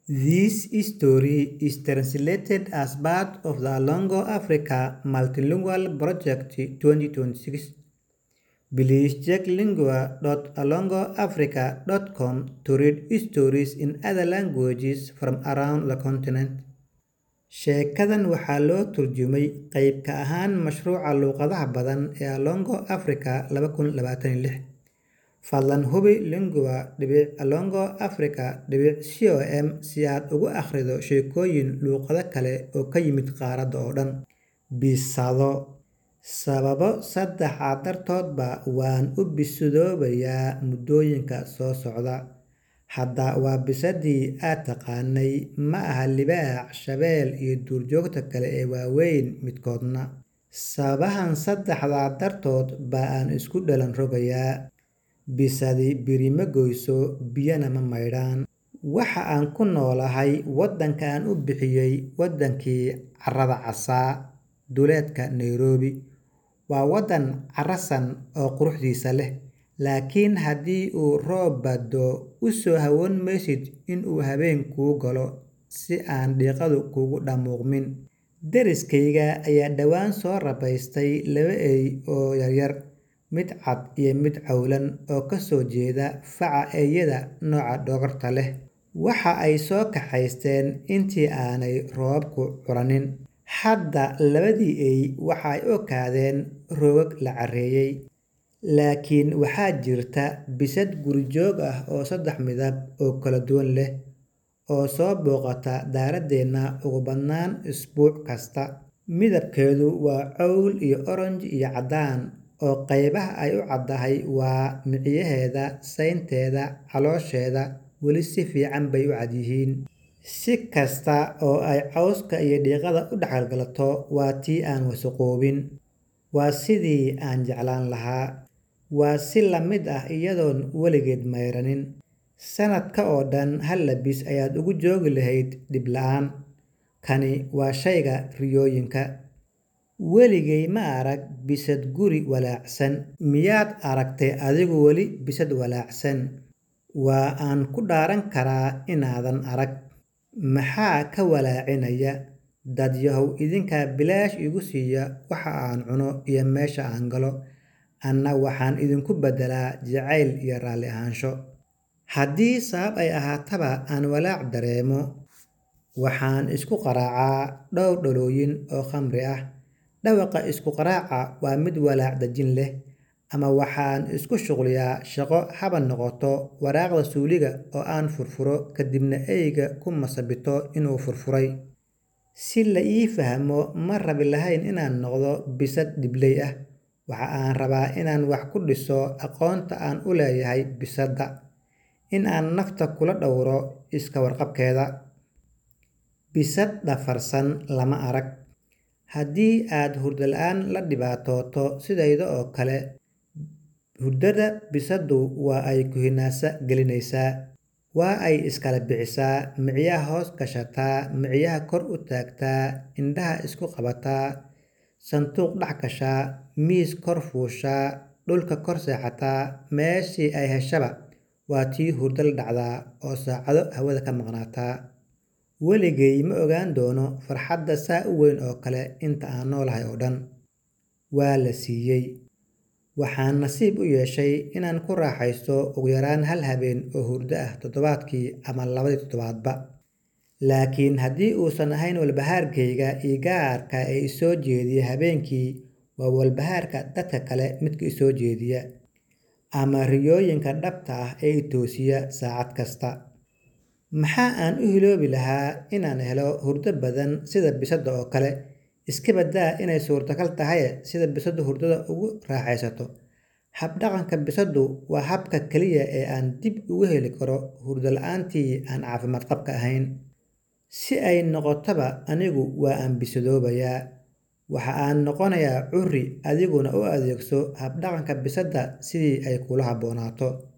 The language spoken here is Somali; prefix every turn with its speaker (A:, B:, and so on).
A: This story is translated as part of the Longo Africa Multilingual Project 2026. Please check lingua.alongoafrica.com to read stories in other languages from around the continent. Sheekadan waxaa loo turjumay qayb ka ahaan mashruuca luqadaha badan ee Alongo Africa laba kun labatan iyo lix. Fadlan hubi lingua.alongoafrica.com si aad ugu akhrido sheekooyin luqado kale oo ka yimid qaaradda oo dhan. Bisado Sababo saddex ah dartoodba waan u bisidoobayaa muddooyinka soo socda. Hadda waa bisadii aad taqaanay, ma aha libaax, shabeel iyo duurjoogta kale ee waaweyn midkoodna. Sababahan saddexda dartood baa aan isku dhalan rogayaa. Bisadi biri ma goyso, biyana ma maydhaan. Waxa aan ku noolahay waddanka aan u bixiyay waddankii carrada casaa, duleedka Nairobi. Waa waddan carrasan oo quruxdiisa leh, laakiin haddii uu roob ba'do, u soo hawoon maysid in uu habeen kuu galo si aan diiqadu kuugu dhamuuqmin. Deriskayga ayaa dhawaan soo rabaystay laba eey oo yaryar, mid cad iyo mid cawlan oo ka soo jeeda faca eeyada nooca dhogorta leh. Waxa ay soo kaxaysteen intii aanay roobabku curanin. Hadda labadii eey waxay u ekaadeen roogag la carreeyay. Laakiin waxaa jirta bisad guri-joog ah oo saddex midab oo kala duwan leh, oo soo booqata daaraddeena ugu badnaan usbuuc kasta. Midabkeedu waa cawl iyo oranji iyo caddaan, oo qaybaha ay u caddahay waa miciyaheeda, saynteeda, caloosheeda weli si fiican bay u cad yihiin. Si kasta oo ay cawska iyo diiqada u dhex galgalato, waa tii aan wasakhoobin. Waa sidii aan jeclaan lahaa. Waa si la mid ah iyadoon weligeed mayranin. Sannadka oo dhan hal labis ayaad ugu joogi lahayd dhib la'aan. Kani waa shayga riyooyinka. Weligay ma arag bisad guri walaacsan. Miyaad aragtay adigu weli bisad walaacsan? Waa aan ku dhaaran karaa inaadan arag. Maxaa ka walaacinaya? Dadyahow idinkaa bilaash igu siiya waxa aan cuno iyo meesha aan galo. Anna waxaan idinku beddelaa jacayl iyo raalli ahaansho. Haddii sabab ay ahaataba aan walaac dareemo, waxaan isku qaraacaa dhowr dhalooyin oo khamri ah. Dhawaqa isku qaraaca waa mid walaac dejin leh. Ama waxaan isku shuqliyaa shaqo haba noqoto waraaqda suuliga oo aan furfuro kadibna eeyga ku masabito inuu furfuray. Si la ii fahmo, ma rabi lahayn inaan noqdo bisad dhibley ah. Waxa aan rabaa inaan wax ku dhiso aqoonta aan u leeyahay bisadda. In aan nafta kula dhowro iska warqabkeeda. Bisad dhafarsan lama arag. Haddii aad hurdo la'aan la dhibaatooto sidayda oo kale, hurdada bisaddu waa ay ku hinaasa gelinaysaa. Waa ay iskala bixisaa, miciyaha hoos gashataa, miciyaha kor u taagtaa, indhaha isku qabataa, sanduuq dhex gashaa, miis kor fuushaa, dhulka kor seexataa, meeshii ay heshaba waa tii hurdo la dhacdaa oo saacado hawada ka maqnaataa. Weligay ma ogaan doono farxadda saa u weyn oo kale inta aan noolahay oo dhan. Waa la siiyay. Waxaan nasiib u yeeshay inaan ku raaxaysto ugu yaraan hal habeen oo hurdo ah toddobaadkii ama labadii toddobaadba. Laakiin haddii uusan ahayn walbahaarkayga ii gaarka ah ee i soo jeediya habeenkii, waa walbahaarka dadka kale midka i soo jeediya. Ama riyooyinka dhabta ah ee i toosiya saacad kasta. Maxaa aan u hiloobi lahaa inaan helo hurdo badan sida bisadda oo kale? Iska badaa inay suurtagal tahaye sida bisaddu hurdada ugu raaxaysato. Hab-dhaqanka bisaddu waa habka kaliya ee aan dib ugu heli karo hurdo la'aantii aan caafimaad qabka ahayn. Si ay noqotaba anigu waa aan bisadoobayaa. Waxa aan noqonayaa curri adiguna u adeegso hab-dhaqanka bisadda sidii ay kula habboonaato.